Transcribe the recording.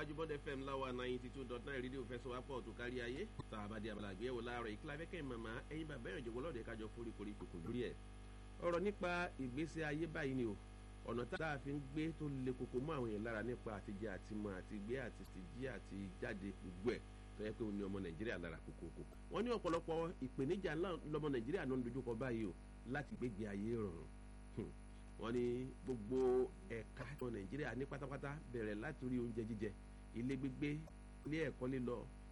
wájú bọ́dẹ fm láwa ninety two dot nine rédíò fẹsọ̀ wá pọ̀ tó kárí ayé tá a bá di abala àgbéyẹ̀wò láàárọ̀ ìkílá fẹ́kẹ́ màmá ẹ̀yin bàbá ẹ̀yàn jọ̀wọ́ lọ́dẹ kájọ foríkorí kòkò lórí ẹ̀ ọ̀rọ̀ nípa ìgbésí ayé báyìí ni o ọ̀nà tá a fi ń gbé tó le koko mọ́ àwọn èèyàn lára nípa àtijẹ àtimọ̀ àti gbé àti tìjí àti jáde gbogbo ẹ̀ tó yẹ pé òun ni ọmọ nàìjíríà lára kòkòkò wọ́n ní ọ̀pọ̀lọpọ̀ ìpèníjà lọ́mọ nàìjíríà náà ń dojúkọ báyìí o láti gbégbé ayé rọrùn wọ́n ní gbogbo ẹ̀ka ọmọ nàìjíríà ní pátápátá bẹ̀rẹ̀ láti orí oúnjẹ jíjẹ ilé gbígbé ilé ẹ̀kọ́ lílọ